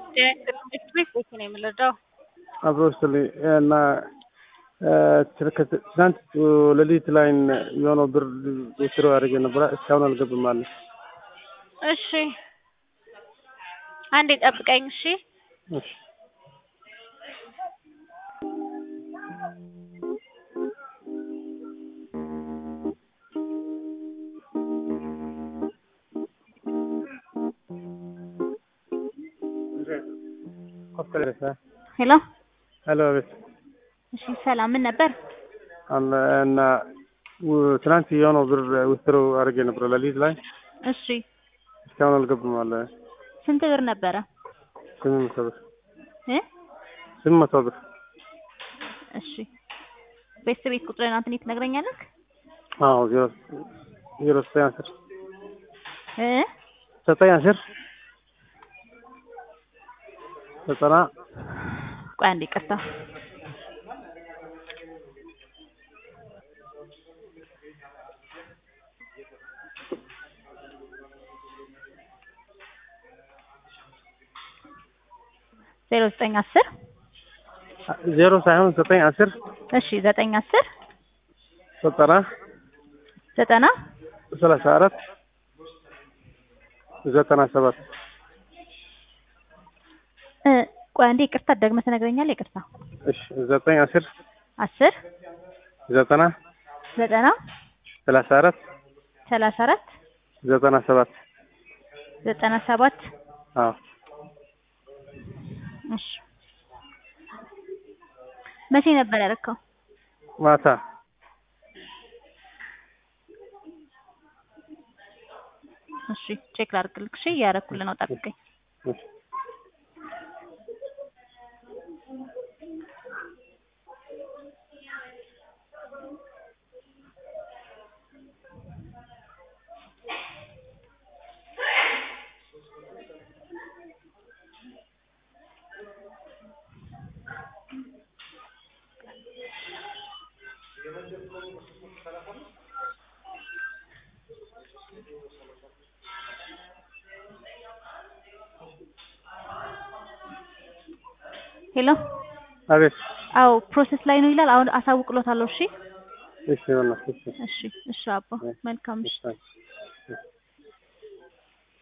ትምህርት ቤት ቤት ነው የምንረዳው። አብሮ ስል እና ትናንት ሌሊት ላይ የሆነው ብር ውስሮ አድርጌ ነበረ እስካሁን አልገባም አለ። እሺ አንዴ ጠብቀኝ። እሺ እሺ ሄሎ ሄሎ ቤት እሺ ሰላም ምን ነበር? እና ትናንት የሆነው ብር ውስሮ አድርጌ ነበረ ሌሊት ላይ እሺ እስካሁን አልገባም አለ። ስንት ብር ነበረ? ስምንት መቶ ብር እ ስምንት መቶ ብር እሺ ቤት ቤት ቁጥርን አንተን ትነግረኛለህ? አዎ ዜሮ ዜሮ ዘጠኝ አስር እ ዘጠኝ አስር ዘጠና ቆይ አንዴ ይቅርታ። ዜሮ ዘጠኝ አስር ዜሮ ሳይሆን ዘጠኝ አስር እሺ ዘጠኝ አስር ዘጠና ዘጠና ሰላሳ አራት ዘጠና ሰባት እ ቆይ አንዴ ይቅርታ ደግመህ ትነግረኛለህ? ይቅርታ እሺ ዘጠኝ አስር አስር ዘጠና ዘጠና ሰላሳ አራት ሰላሳ አራት ዘጠና ሰባት ዘጠና ሰባት አዎ እሺ መቼ ነበር ያደረከው? ማታ እሺ ቼክ ላድርግልህ። እሺ እያደረኩልህ ነው፣ ጠብቀኝ። እሺ ሄሎ አቤት አዎ ፕሮሰስ ላይ ነው ይላል። አሁን አሳውቅሎታለሁ። እሺ እሺ በእናትህ እሺ እሺ እሺ አባ መልካም እሺ እሺ